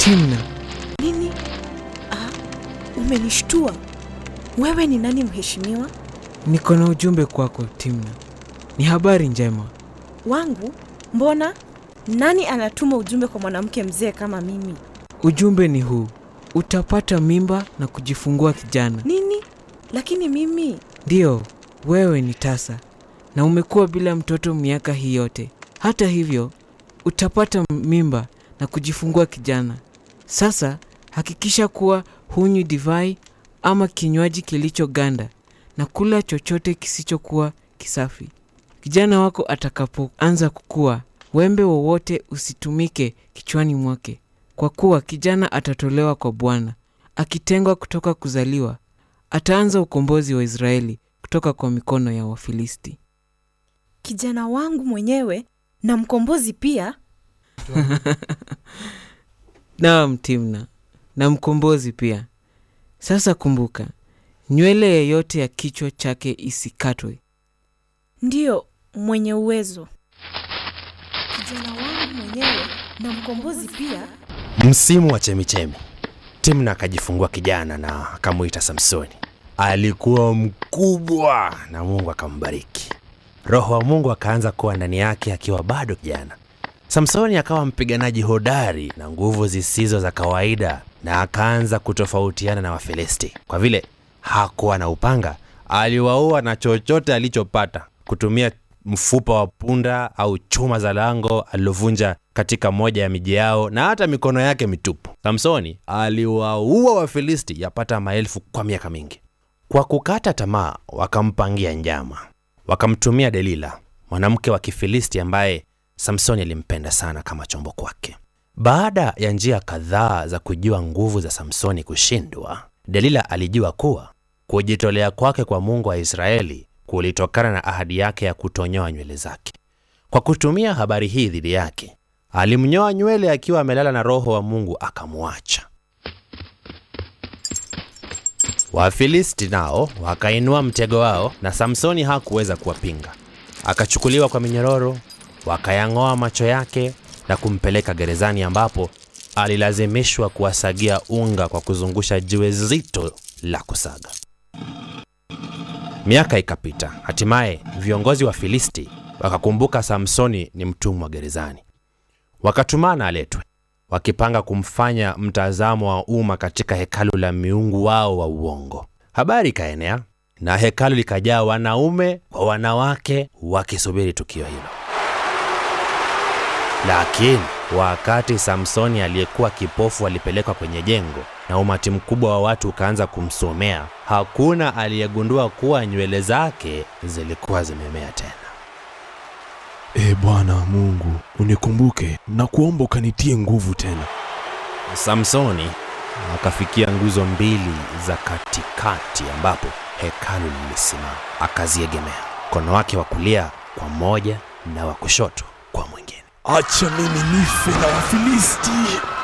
Timna, Nini? Ah, umenishtua. Wewe ni nani mheshimiwa? niko na ujumbe kwako Timna. Ni habari njema. Wangu? Mbona? Nani anatuma ujumbe kwa mwanamke mzee kama mimi? Ujumbe ni huu: utapata mimba na kujifungua kijana. Nini? Lakini mimi Ndiyo, wewe ni tasa na umekuwa bila mtoto miaka hii yote. Hata hivyo, utapata mimba na kujifungua kijana. Sasa hakikisha kuwa hunywi divai ama kinywaji kilichoganda na kula chochote kisichokuwa kisafi. Kijana wako atakapoanza kukua, wembe wowote usitumike kichwani mwake, kwa kuwa kijana atatolewa kwa Bwana, akitengwa kutoka kuzaliwa ataanza ukombozi wa Israeli kutoka kwa mikono ya Wafilisti. kijana wangu mwenyewe na mkombozi pia. Naam, Timna, na mkombozi pia. Sasa kumbuka, nywele yeyote ya kichwa chake isikatwe. Ndiyo, mwenye uwezo. Kijana wangu mwenyewe na mkombozi pia. Msimu wa chemichemi, Timna akajifungua kijana na akamwita Samsoni. Alikuwa mkubwa na Mungu akambariki. Roho wa Mungu akaanza kuwa ndani yake akiwa bado kijana. Samsoni akawa mpiganaji hodari na nguvu zisizo za kawaida, na akaanza kutofautiana na Wafilisti. Kwa vile hakuwa na upanga, aliwaua na chochote alichopata, kutumia mfupa wa punda au chuma za lango alilovunja katika moja ya miji yao, na hata mikono yake mitupu. Samsoni aliwaua Wafilisti yapata maelfu kwa miaka mingi. Kwa kukata tamaa, wakampangia njama, wakamtumia Delila, mwanamke wa Kifilisti ambaye Samsoni alimpenda sana kama chombo kwake. Baada ya njia kadhaa za kujua nguvu za Samsoni kushindwa, Delila alijua kuwa kujitolea kwake kwa Mungu wa Israeli kulitokana na ahadi yake ya kutonyoa nywele zake. Kwa kutumia habari hii dhidi yake, alimnyoa nywele akiwa amelala na Roho wa Mungu akamwacha. Wafilisti nao wakainua mtego wao, na Samsoni hakuweza kuwapinga. Akachukuliwa kwa minyororo, wakayang'oa macho yake na kumpeleka gerezani, ambapo alilazimishwa kuwasagia unga kwa kuzungusha jiwe zito la kusaga. Miaka ikapita, hatimaye viongozi wa Filisti wakakumbuka Samsoni ni mtumwa gerezani, wakatumana aletwe, wakipanga kumfanya mtazamo wa umma katika hekalu la miungu wao wa uongo. Habari ikaenea na hekalu likajaa wanaume kwa wanawake wakisubiri tukio hilo. Lakini wakati Samsoni aliyekuwa kipofu alipelekwa kwenye jengo na umati mkubwa wa watu ukaanza kumsomea, hakuna aliyegundua kuwa nywele zake zilikuwa zimemea tena. E Bwana Mungu, unikumbuke na kuomba ukanitie nguvu tena. Samsoni akafikia nguzo mbili za katikati ambapo hekalu lilisimama, akaziegemea mkono wake wa kulia kwa mmoja na wa kushoto kwa mwingine. Acha mimi nife na Wafilisti.